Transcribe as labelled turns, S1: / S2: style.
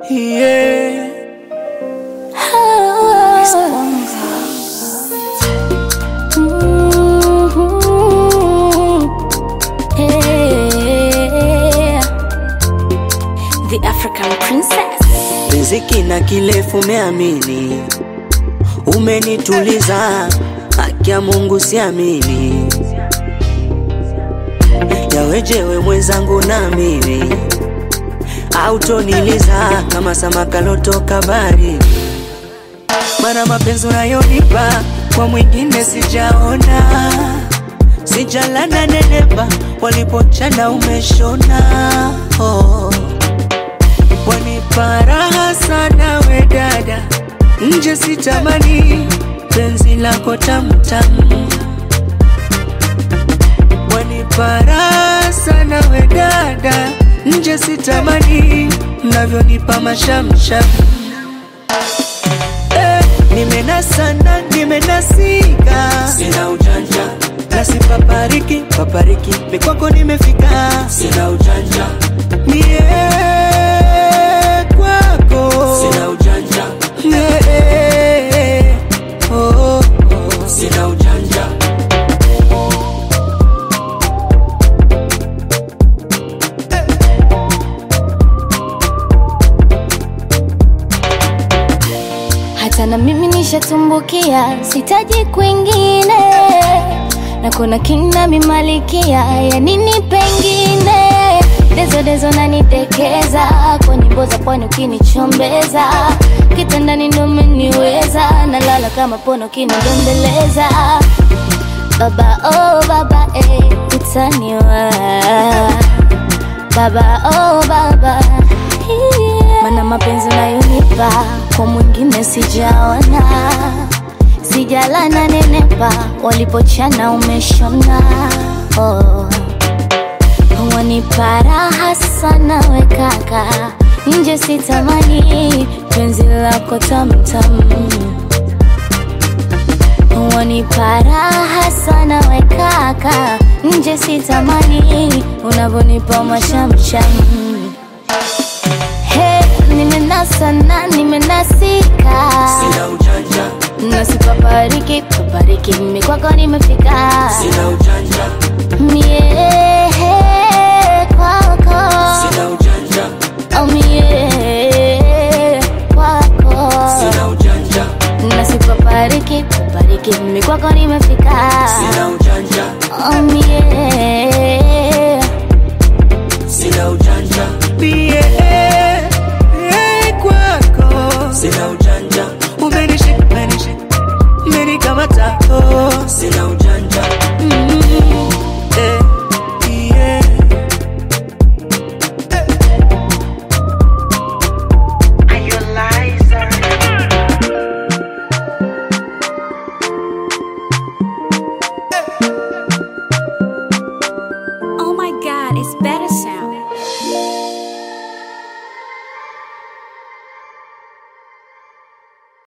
S1: yeah.
S2: The African princess.
S1: Riziki na kilefu umeamini, umenituliza, haki ya Mungu siamini, yawejewe mwenzangu na mimi autoniliza kama samaka lotoka bari, mana mapenzi unayonipa kwa mwingine sijaona, sijalana nenepa, walipochana umeshona oh. Wanipa raha sana we dada, nje sitamani penzi lako tamtamu. Wanipa raha sana we dada, nje sitamani mnavyonipa mashamsham. Eh, nimenasana nimenasika, sina ujanja nasipapariki papariki, mikwako nimefika, sina ujanja mie kwako sina ujanja yeah, oh, oh. sina ujanja
S2: Hata na mimi nishatumbukia, sitaji kwingine, na kuna kina mimalikia ya nini pengine. Dezo dezo nanitekeza kwa nyimbo za pwani ukinichombeza, kitandani ndo umeniweza, nalala kama pono ukinidondeleza. Baba oh baba eh, utaniwa baba oh baba yeah. Mana mapenzi unayonipa kwa mwingine sijaona, sijalana nenepa, walipochana umeshona oh. Wanipa raha sana we kaka, nje sitamani penzi lako tamtam Wanipa raha sana we kaka, nje sitamani unavyonipa mashamsham. He, nimenasa na nimenasika,
S1: sina ujanja
S2: nasipapariki papariki, mimi kwako nimefika
S1: sina ujanja
S2: mie